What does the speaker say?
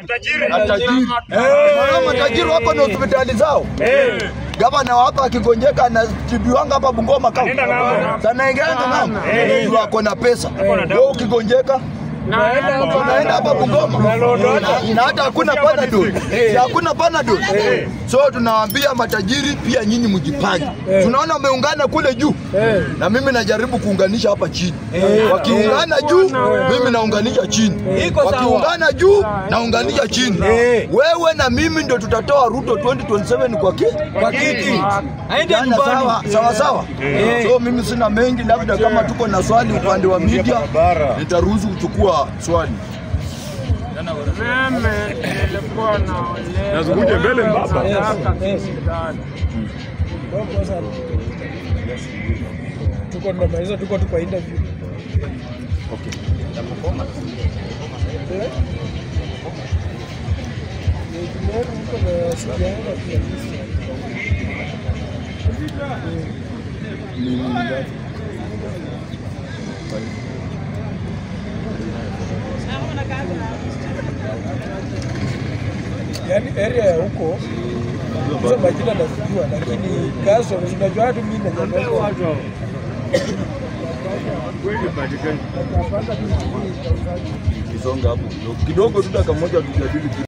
matajiri. Wanaona matajiri wako na hospitali zao. Gavana wa hapa akigonjeka anatibiwanga hapa Bungoma kama sana ingeanga ng'ambo, wako na pesa. Wewe ukigonjeka unaenda hapa Bungoma Na- na hata hakuna panadol, Si hakuna panadol. So tunawaambia matajiri pia nyinyi mjipange. Tunaona wameungana kule juu, na mimi najaribu kuunganisha hapa chini. Wakiungana juu, mimi naunganisha chini. Wakiungana juu, naunganisha chini. Wewe na mimi ndio tutatoa Ruto 2027 kwa ki Kwa kiti. Aende Jana nyumbani. sawa sawa sawa. So mimi sina mengi, labda kama tuko na swali upande wa media nitaruhusu kuchukua swali. Mimi nilikuwa naolewa. Nazunguje mbele mbaba. Nataka kisidani. tuko tunamaliza, tuko tu kwa interview. Eh? Eh, tumeona mko na sijaenda pia. Yaani area ya huko hizo majina nazijua, lakini kaso unajua watu mimi na Kisonga hapo kidogo, kidogo tu dakika moja tujadili